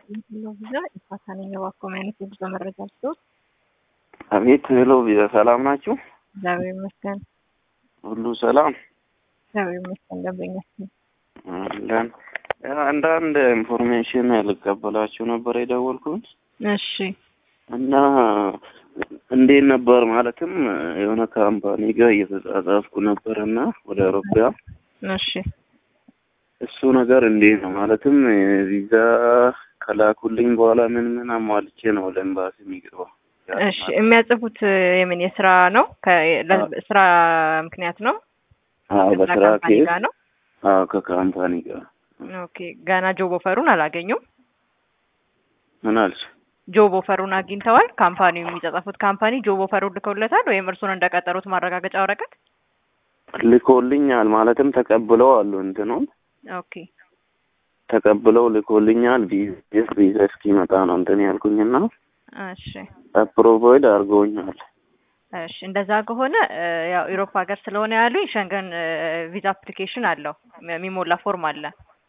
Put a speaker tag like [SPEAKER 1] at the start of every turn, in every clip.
[SPEAKER 1] የምትለው ቪዛ ኢፋታ ነኝ። እባክዎ ምን አይነት የጉዞ መረጃ ልስጥዎት?
[SPEAKER 2] አቤት ሄሎ ቪዛ ሰላም ናችሁ?
[SPEAKER 1] እግዚአብሔር ይመስገን።
[SPEAKER 2] ሁሉ ሰላም
[SPEAKER 1] እግዚአብሔር ይመስገን። ደንበኛችን
[SPEAKER 2] አለን። አንዳንድ ኢንፎርሜሽን ልቀበላችሁ ነበር የደወልኩት
[SPEAKER 1] እሺ
[SPEAKER 2] እና እንዴት ነበር ማለትም የሆነ ካምፓኒ ጋር እየተጻጻፍኩ ነበር እና ወደ አውሮፓ
[SPEAKER 1] እሺ
[SPEAKER 2] እሱ ነገር እንዴት ነው ማለትም ቪዛ ከላኩልኝ በኋላ ምን ምን አሟልቼ ነው ወደ ኤምባሲ የሚገባው?
[SPEAKER 1] እሺ የሚያጽፉት የምን የስራ ነው? ስራ ምክንያት ነው?
[SPEAKER 2] አዎ
[SPEAKER 1] ከዛ
[SPEAKER 2] በስራ
[SPEAKER 1] ካምፓኒ
[SPEAKER 2] ኬዝ
[SPEAKER 1] ጋር ነው?
[SPEAKER 2] አዎ ከካምፓኒ ጋር
[SPEAKER 1] ኦኬ ገና ጆብ ኦፈሩን አላገኙም?
[SPEAKER 2] ምን አልሽ?
[SPEAKER 1] ጆብ ኦፈሩን አግኝተዋል? ካምፓኒው የሚጻጻፉት ካምፓኒ ጆብ ኦፈሩን ልከውለታል ወይም እርሱን እንደቀጠሩት ማረጋገጫ ወረቀት?
[SPEAKER 2] ልኮልኛል ማለትም ተቀብለው አሉ እንትኑን
[SPEAKER 1] ኦኬ
[SPEAKER 2] ተቀብለው ልኮልኛል። ቪዛ ቪዛ እስኪመጣ ነው እንትን ያልኩኝና
[SPEAKER 1] እሺ
[SPEAKER 2] አፕሮቫይድ አድርገውኛል።
[SPEAKER 1] እሺ እንደዛ ከሆነ እ፣ ያው ኢሮፕ ሀገር ስለሆነ ያሉኝ ሸንገን ቪዛ አፕሊኬሽን አለው የሚሞላ ፎርም አለ።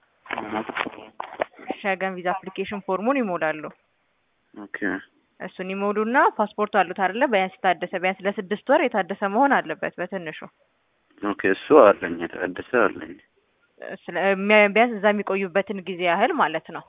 [SPEAKER 1] ሸንገን ቪዛ አፕሊኬሽን ፎርሙን ይሞላሉ።
[SPEAKER 2] ኦኬ
[SPEAKER 1] እሱን ይሞሉና ፓስፖርቱ አሉት አይደለ? ቢያንስ የታደሰ ቢያንስ ለስድስት ወር የታደሰ መሆን አለበት በትንሹ
[SPEAKER 2] ኦኬ እሱ አለኝ የታደሰ አለኝ።
[SPEAKER 1] ስለ የሚያ- ቢያንስ እዛ የሚቆዩበትን ጊዜ ያህል ማለት ነው።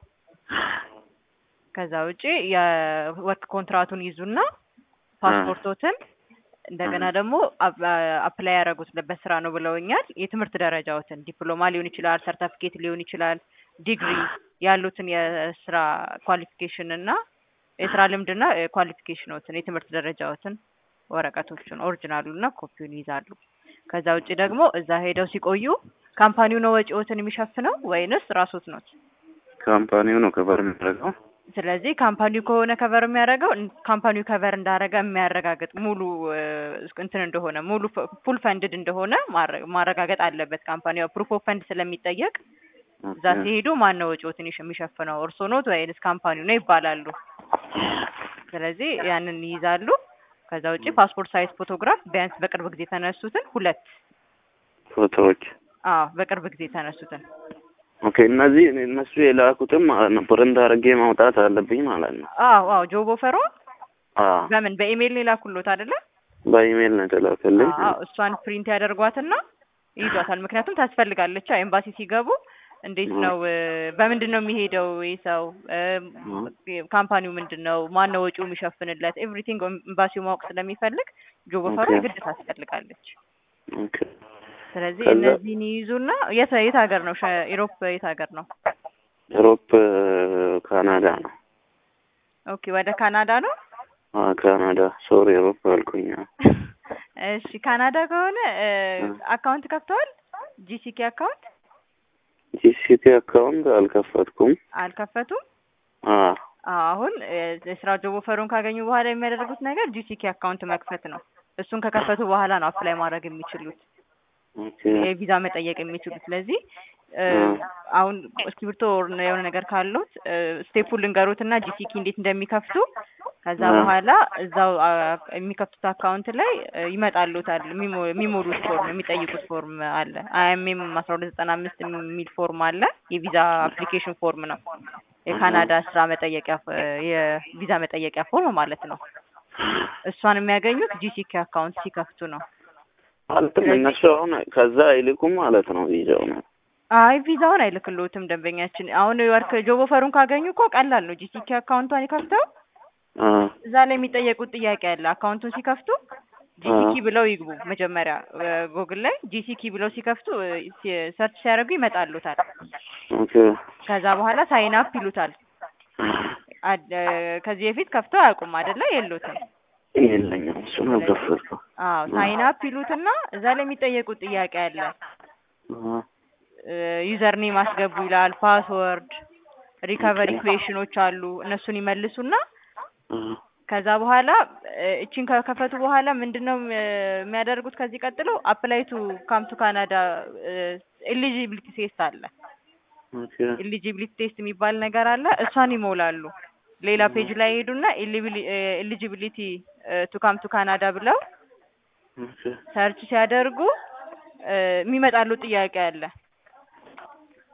[SPEAKER 1] ከዛ ውጪ የወርክ ኮንትራቱን ይዙና ፓስፖርቶትን እንደገና ደግሞ አፕላይ ያደረጉት በስራ ነው ብለውኛል። የትምህርት ደረጃዎትን ዲፕሎማ ሊሆን ይችላል፣ ሰርተፊኬት ሊሆን ይችላል፣ ዲግሪ ያሉትን የስራ ኳሊፊኬሽን እና የስራ ልምድና ኳሊፊኬሽኖትን የትምህርት ደረጃዎትን ወረቀቶችን ኦሪጂናሉን እና ኮፒውን ይይዛሉ። ከዛ ውጭ ደግሞ እዛ ሄደው ሲቆዩ ካምፓኒው ነው ወጪዎትን የሚሸፍነው ወይንስ ራሶት ኖት?
[SPEAKER 2] ካምፓኒው ነው ከበር የሚያደርገው።
[SPEAKER 1] ስለዚህ ካምፓኒው ከሆነ ከቨር የሚያደርገው ካምፓኒው ከቨር እንዳደረገ የሚያረጋግጥ ሙሉ እ፣ እንትን እንደሆነ ሙሉ ፉል ፈንድድ እንደሆነ ማረ- ማረጋገጥ አለበት። ካምፓኒው ፕሩፍ ኦፍ ፈንድ ስለሚጠየቅ እዛ
[SPEAKER 2] ኦኬ
[SPEAKER 1] ሲሄዱ ማን ነው ወጪዎትን ይሽ- የሚሸፍነው እርስዎ ኖት ወይንስ ካምፓኒው ነው ይባላሉ። ስለዚህ ያንን ይይዛሉ። ከዛ ውጭ ፓስፖርት ሳይዝ ፎቶግራፍ ቢያንስ በቅርብ ጊዜ የተነሱትን ሁለት
[SPEAKER 2] ፎቶዎች
[SPEAKER 1] አዎ በቅርብ ጊዜ የተነሱትን
[SPEAKER 2] ኦኬ እነዚህ እነሱ የላኩትም ማለት ነው ፕሪንት አድርጌ ማውጣት አለብኝ ማለት ነው።
[SPEAKER 1] አዎ አዎ ጆብ ኦፈሯ
[SPEAKER 2] አዎ
[SPEAKER 1] በምን በኢሜይል ነው የላኩሎት አይደለ?
[SPEAKER 2] በኢሜይል ነው የተላከልኝ።
[SPEAKER 1] አዎ እሷን ፕሪንት ያደርጓትና ይይዟታል። ምክንያቱም ታስፈልጋለች። አዎ ኤምባሲ ሲገቡ እንዴት ነው እ፣ በምንድን ነው የሚሄደው ይህ ሰው እ፣ ካምፓኒው ምንድን ነው ማን ነው ወጪው የሚሸፍንለት ኤቭሪቲንግ ኤምባሲው ማወቅ ስለሚፈልግ ጆብ ኦፈሯ
[SPEAKER 2] ኦኬ።
[SPEAKER 1] ግድ ታስፈልጋለች።
[SPEAKER 2] ኦኬ
[SPEAKER 1] ስለዚህ
[SPEAKER 2] ከዛ-
[SPEAKER 1] እነዚህን ይይዙና የት የት ሀገር ነው ሸ- ኢሮፕ የት ሀገር ነው?
[SPEAKER 2] ዩሮፕ ካናዳ ነው።
[SPEAKER 1] ኦኬ ወደ ካናዳ ነው።
[SPEAKER 2] አዎ ካናዳ ሶሪ ዩሮፕ አልኩኝ። አዎ።
[SPEAKER 1] እሺ ካናዳ ከሆነ እ፣ አካውንት ከፍተዋል? ጂሲኬ አካውንት
[SPEAKER 2] ጂሲቲ አካውንት አልከፈትኩም።
[SPEAKER 1] አልከፈቱም?
[SPEAKER 2] አዎ
[SPEAKER 1] አሁን እ፣ የስራ ጆብ ኦፈሩን ካገኙ በኋላ የሚያደርጉት ነገር ጂሲኬ አካውንት መክፈት ነው። እሱን ከከፈቱ በኋላ ነው አፕላይ ማድረግ የሚችሉት
[SPEAKER 2] ኦኬ
[SPEAKER 1] የቪዛ መጠየቅ የሚችሉት። ስለዚህ እ፣
[SPEAKER 2] እ።
[SPEAKER 1] አሁን እስክሪብቶ or የሆነ ነገር ካሉት ስቴፑን ልንገሩት እና ጂሲኪ እንዴት እንደሚከፍቱ ከዛ
[SPEAKER 2] እ።
[SPEAKER 1] በኋላ እዛው አ፣ የሚከፍቱት አካውንት ላይ እ፣ ይመጣሉታል የሚሞ- የሚሞሉት ፎርም የሚጠይቁት ፎርም አለ። አይኤምኤም አስራ ሁለት ዘጠና አምስት የሚል ፎርም አለ። የቪዛ አፕሊኬሽን ፎርም ነው። የካናዳ ስራ መጠየቂያ ፎ- የቪዛ መጠየቂያ ፎርም ማለት ነው። እሷን የሚያገኙት ጂሲኪ አካውንት ሲከፍቱ ነው።
[SPEAKER 2] ማለትም እነሱ አሁን ከዛ አይልኩም ማለት ነው ቪዛው ነው።
[SPEAKER 1] አይ ቪዛውን አይልክልዎትም ደንበኛችን። አሁን ወርክ ጆብ ኦፈሩን ካገኙ እኮ ቀላል ነው። ጂሲኪ አካውንቷን ይከፍተው
[SPEAKER 2] አዎ
[SPEAKER 1] እዛ ላይ የሚጠየቁት ጥያቄ አለ። አካውንቱን ሲከፍቱ ጂሲኪ ብለው ይግቡ። መጀመሪያ ጉግል ላይ ጂሲኪ ብለው ሲከፍቱ ሰርች ሲያደርጉ ይመጣሉታል።
[SPEAKER 2] ኦኬ
[SPEAKER 1] ከዛ በኋላ ሳይን አፕ ይሉታል። አድ- ከዚህ በፊት ከፍተው አያውቁም አይደለ? የሉትም።
[SPEAKER 2] የለኝም እሱን አልከፈትኩም።
[SPEAKER 1] አዎ ሳይን አፕ ይሉትና እዛ ላይ የሚጠየቁት ጥያቄ አለ።
[SPEAKER 2] አዎ
[SPEAKER 1] ዩዘር ኔም አስገቡ ይላል። ፓስወርድ፣ ሪከቨሪ ኩዌሽኖች አሉ። እነሱን ይመልሱና
[SPEAKER 2] አዎ
[SPEAKER 1] ከዛ በኋላ እ፣ እቺን ከከፈቱ በኋላ ምንድነው እ፣ የሚያደርጉት? ከዚህ ቀጥሎ አፕላይ ቱ ካም ቱ ካናዳ ኤሊጂቢሊቲ ቴስት አለ።
[SPEAKER 2] ኦኬ
[SPEAKER 1] ኤሊጂቢሊቲ ቴስት የሚባል ነገር አለ። እሷን ይሞላሉ። ሌላ ፔጅ ላይ ሄዱና ኤሊጂቢሊቲ ቱ ካም ቱ ካናዳ ብለው
[SPEAKER 2] ኦኬ
[SPEAKER 1] ሰርች ሲያደርጉ እ፣ የሚመጣሉ ጥያቄ አለ።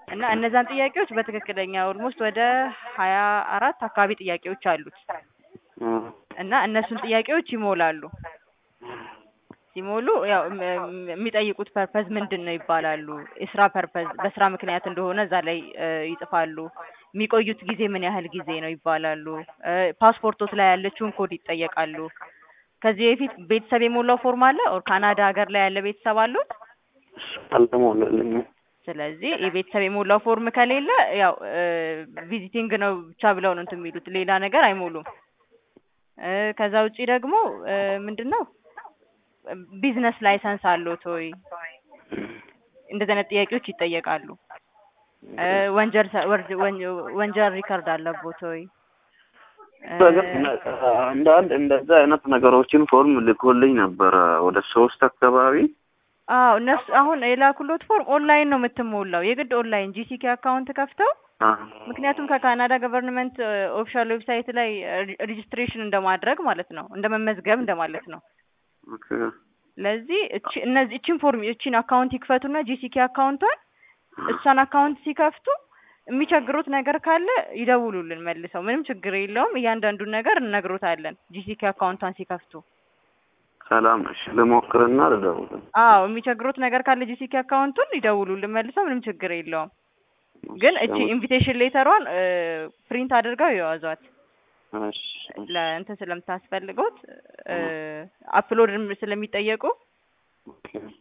[SPEAKER 1] እና እነዛን ጥያቄዎች በትክክለኛ ኦልሞስት ወደ ሀያ አራት አካባቢ ጥያቄዎች አሉት
[SPEAKER 2] አ፣
[SPEAKER 1] እና እነሱን ጥያቄዎች ይሞላሉ። ሲሞሉ ያው እም- እም- የሚጠይቁት ፐርፐዝ ምንድን ነው ይባላሉ። የስራ ፐርፐዝ በስራ ምክንያት እንደሆነ እዛ ላይ እ፣ ይጽፋሉ። የሚቆዩት ጊዜ ምን ያህል ጊዜ ነው ይባላሉ። እ፣ ፓስፖርቶት ላይ ያለችውን ኮድ ይጠየቃሉ። ከዚህ በፊት ቤተሰብ የሞላው ፎርም አለ ኦር ካናዳ ሀገር ላይ ያለ ቤተሰብ አሉት።
[SPEAKER 2] እሱ አልተሞላልኝም።
[SPEAKER 1] ስለዚህ የቤተሰብ የሞላው ፎርም ከሌለ ያው ቪዚቲንግ ነው ብቻ ብለው ነው እንትን የሚሉት ሌላ ነገር አይሞሉም። እ፣ ከዛ ውጪ ደግሞ እ፣ ምንድን ነው ቢዝነስ ላይሰንስ አለዎት ወይ? እንደዚህ አይነት ጥያቄዎች ይጠየቃሉ። እ፣ ወንጀል ሰ- ወርድ- ወን- ወንጀል ሪከርድ አለቦት ወይ? እ፣
[SPEAKER 2] በግር አንዳንድ እንደዛ አይነት ነገሮችን ፎርም ልኮልኝ ነበረ ወደ ሶስት አካባቢ
[SPEAKER 1] አዎ እነሱ አሁን የላኩሎት ፎርም ኦንላይን ነው የምትሞላው። የግድ ኦንላይን ጂሲኬ አካውንት ከፍተው
[SPEAKER 2] አ፣
[SPEAKER 1] ምክንያቱም ከካናዳ ገቨርንመንት ኦፊሻል ዌብሳይት ላይ ሬጅስትሬሽን እንደማድረግ ማለት ነው፣ እንደ መመዝገብ እንደማለት ነው።
[SPEAKER 2] ኦኬ።
[SPEAKER 1] ለዚህ እቺ እነዚህ እቺን ፎርም እቺን አካውንት ይክፈቱና ጂሲኬ አካውንቷን እሷን አካውንት ሲከፍቱ የሚቸግሩት ነገር ካለ ይደውሉልን መልሰው። ምንም ችግር የለውም። እያንዳንዱን ነገር እነግሮታለን ጂሲኬ አካውንቷን ሲከፍቱ።
[SPEAKER 2] ሰላም እሺ፣ ልሞክርና ልደውል።
[SPEAKER 1] አዎ የሚቸግሩት ነገር ካለ ጂሲኬ አካውንቱን ይደውሉልን መልሰው። ምንም ችግር የለውም። ግን እቺ ኢንቪቴሽን ሌተሯን ፕሪንት አድርገው የያዟት
[SPEAKER 2] እሺ፣
[SPEAKER 1] ለእንትን ስለምታስፈልገውት አፕሎድ ስለሚጠየቁ
[SPEAKER 2] ኦኬ